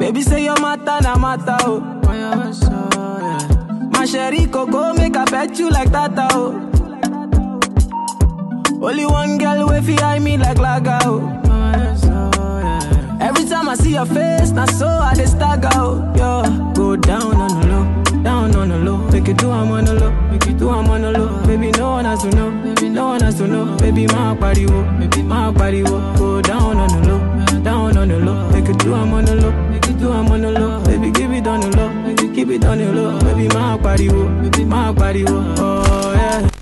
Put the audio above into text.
Baby say your matter na matter, oh. My sherry coco make I pet you like tata, oh. Only one girl way fi eye me like laga, oh. Every time I see your face, na so I dey stagger, oh. Yo, go down on the low, down on the low. Make it do I'm on the low, make it do I'm on the low. Baby, no one has to know, baby, no one has to know. Baby, my body, wo, baby, my body, wo. Go down on the low, down on the low. Make it do I'm on the low, make it do I'm on the low. Baby, give it on the low, make it keep it on the low. Baby, my body, wo, baby, my body, wo. Oh yeah.